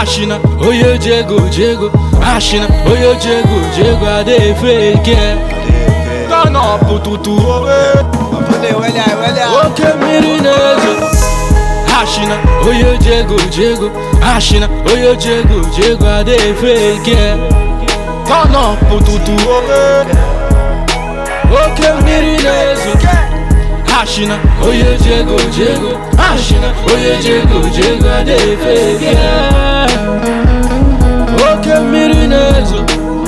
Ashina, oye jego jego. Ashina, oye jego jego. I dey fake it. Turn up tutu. Oke mmiri na-ezo. Ashina, oye jego jego. Ashina, oye jego jego. I dey fake it. Turn up tutu. Oke mmiri na-ezo. Ashina, oye jego jego. Ashina, oye jego jego. I dey fake it. Oke mmiri na-ezo.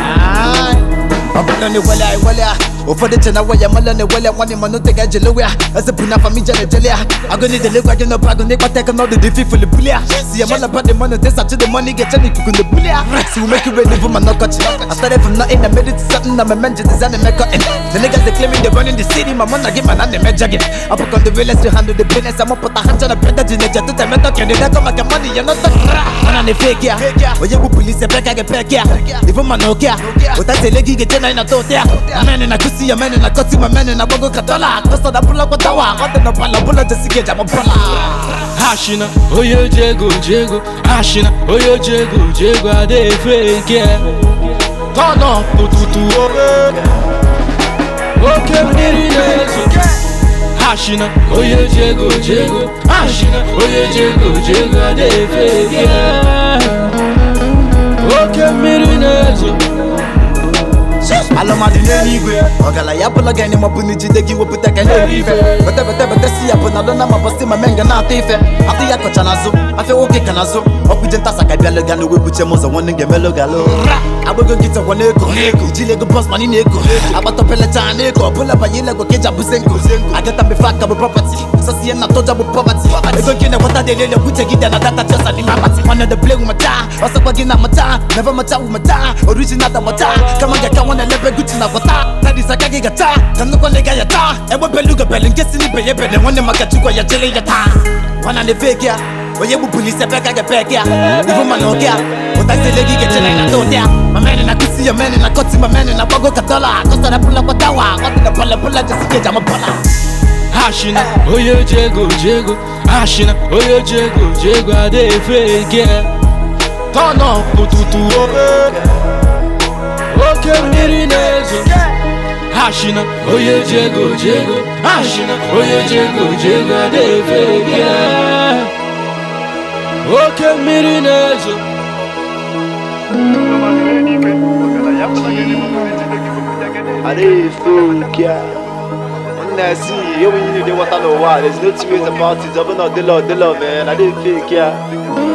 ọbụla na-ewele a ewele a ụfọdụ che na waya mala na-ewele a nwanne mana ote ga-ejelewe ya eze bụ na fami jere jele ya agụ na idelekwa gị n'ọbụ agụ n'ịkpata ego n'ọdụ dị fifili buli ya si ya mala bad money tesa to the money ga-eche n'ikuku na buli ya si we make you ready for my knockout I started from nothing I made it to something na my men just design and make it the niggas they claiming they running the city my man again man and they measure it I put on the realest to handle the business I'm up put a hand on the better than the jet to tell me talking they come like money you're not the man and they fake ya oye bu police peka ge peka even man no care utatele gi ge tena ina totea amene na kusi amene na koti amene na bogo katola kosa da bula kwa tawa kote na pala bula jasige jama pala Ashina, oye jego jego. Ashina, oye jego jego. I dey fake it. Turn up tutu. Oke mmiri na-ezo. Ashina, oye jego jego. Ashina, oye jego jego. I dey fake it. Oke mmiri na-ezo. alụmadị n'eluigwe ọgaranya bụla gị ma bụ n'ijide gị wepụta ka na-eri ife bete bete bete si ya bụ na lụna ma bọsị ma menga na-atọ ife atụ ya kọcha n'azụ afịa nwoke ka n'azụ ọkpụje ntasa ka bịalụ ga n'uwe buche m ụzọ nwanne ga-emelụ galụ agbago nkịta gwa n'ego ijile ego bọs mani na-ego agbata pelecha na ego ọbụla banye ilego ka eji abụze nko agata mbefe aka bụ prọpati sọsi ihe na tọja bụ pọpati ego nke na-enweta dị elele kwuche gị dị na data chesa n'ime akpati nwanne de play mata ọsọkwa gị na mata never mata wu mata original da mata kama ga ka nwanne lebe guchi na bata tadi saka gị gata ka nnukwu nịga ya taa egbe belu gabelu nke si n'ibe ya ebele nwanne maka chukwu ya chere ya taa nwana na fake ya onye bụ polisi ebe ka ga-epeke ya ivu mana oge ya ụtazile gị ga-eche na ị na-ata ụdị ya mamene na kusi ya mene na kọti mamene na gbago katola kọsara bụla kwatawa kọtị na bọla bụla jesike jama bọla Ashina, oye jego jego. Ashina, oye jego jego. I dey fake it. Turn up tutu. Oke mmiri na-ezo. Ashina, oye jego jego. Ashina, oye jego jego. I dey fake it. Oke mmiri na-ezo. I dey fake ya. When I see you when you dey water no water, there's no two ways about it. Open up the law, the law, man. I dey fake ya.